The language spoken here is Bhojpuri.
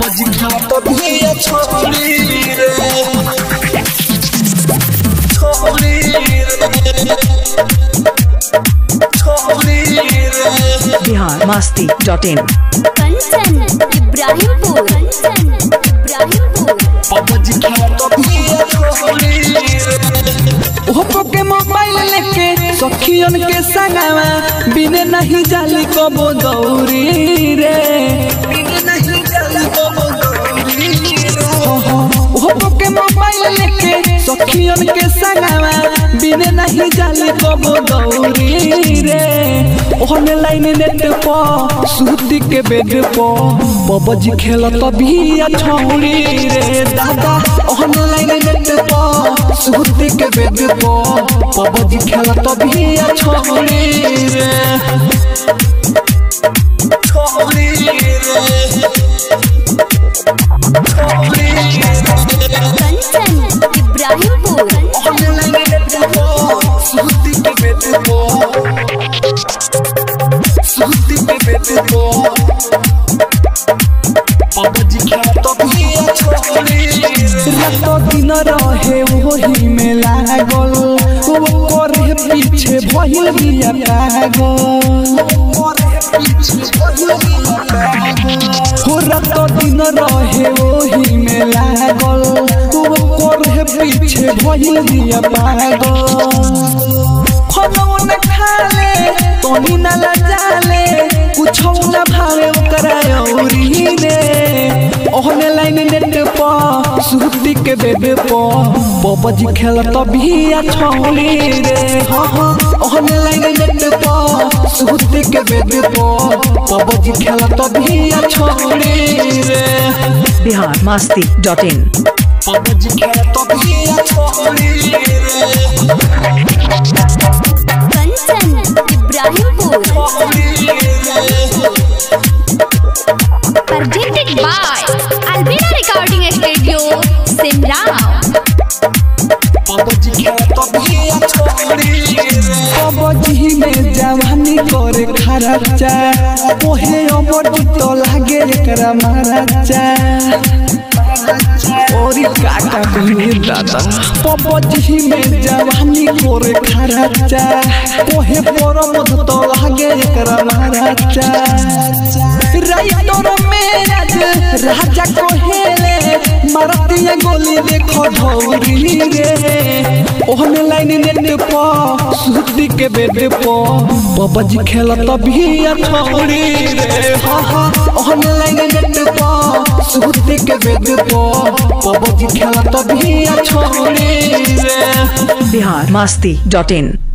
पबजी खेलत बिया छोड़ी रे छोड़ी रे छोड़ी रे Bihar Masti dot in Kanchan Ibrahimpur Kanchan Ibrahimpur PUBG खेलत बिया छोड़ी रे ओप्पो के मोबाइल लेके सखियन के संगवा बिने नहीं जाली कबो दौरी रे बिन नहीं जल को गौरी रे ओप्पो के मोबाइल लेके सखियन के संगवा बिने नहीं जाली कबो दौरी रे ऑनलाइन नेट पर सूती के बेड पर पबजी खेलत बिया छौड़ी रे दादा ऑनलाइन नेट पर सूती के बेड पर पबजी खेलत बिया छौड़ी रे छोड़ी रे छोड़ी रे कंचन इब्राहिमपुर ऑनलाइन नेट को सूती के बेटे को सूती के बेटे को पबजी खेलत बिया छोड़ी रे रात दिन रहे वही में लागल वो करे पीछे भइल बिया पागल हो रात दिन रहे वही में लागल वो करे पीछे भइल बिया पागल खाना न खाले तोनी न लजाले कुछो न भावे ओकरा औरी रे ऑनलाइन नेट पर सूती के बेड पर पबजी खेलत बिया छौली रे हाँ हाँ ऑनलाइन नेट पर सूती के बेड पर पबजी खेलत बिया छौली रे Bihar Masti dot in PUBG खेलत बिया छोड़ी रे Kanchan Ibrahimpur presented by Albina Recording Studio, Simrao. PUBG खेलत बिया छोड़ी रे पबजी में जवानी करे खर्चा ओहे अमर तो लागे एकरा महाराजा ओरी काका कहनी दादा पबजी में जवानी करे खर्चा ओहे परम तो लागे एकरा महाराजा राइटर में राज राजा कोहेले मारतिया गोली देखो धौरी रे ऑनलाइन नेट पर सूती के बेड पर पबजी खेलत बिया छौड़ी रे हाँ हाँ ऑनलाइन नेट पर सूती के बेड पर पबजी खेलत बिया छौड़ी रे बिहार मस्ती डॉट इन